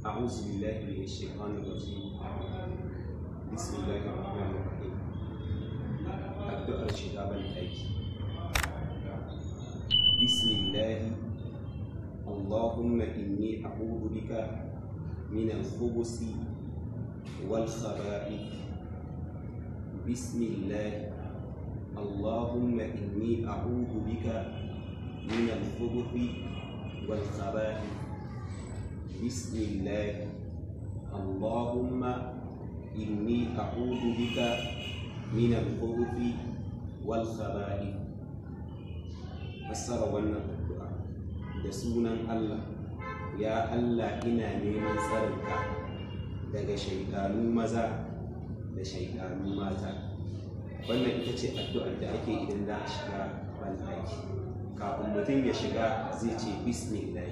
أعوذ بالله من الشيطان الرجيم بسم الله الرحمن الرحيم addu'ar shiga ban aiki bismillahi allahumma inni a'udhu bika min al-khubusi wal khaba'ith bismillahi allahumma inni a'udhu bika min al-khubuthi wal khaba'ith bismillahi allahumma inni a'udhu bika min al-khubuthi wal khaba'ith fassara wannan addu'a da sunan Allah ya Allah ina neman tsarinka daga shaidanu maza da shaidanu mata wannan ita ce addu'ar da ake idan za a shiga banɗaki kafin mutum ya shiga zai ce bismillah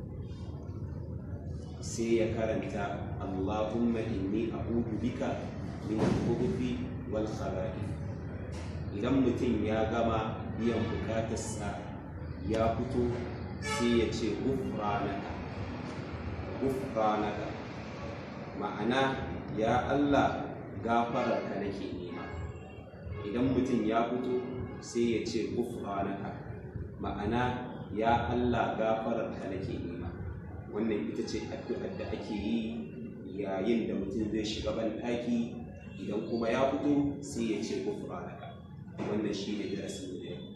sai ya karanta Allahumma inni a'udhu bika min al-khubuthi wal khaba'ith idan mutum ya gama biyan bukatarsa ya fito sai ya ce gufranaka gufranaka ma'ana ya Allah gafararka nake nema idan mutum ya fito sai ya ce gufranaka ma'ana ya Allah gafararka nake nema wannan ita ce addu'ar da ake yi yayin da mutum zai shiga ban ɗaki idan kuma ya fito sai ya ce gufranaka wannan shi ne darasin da ya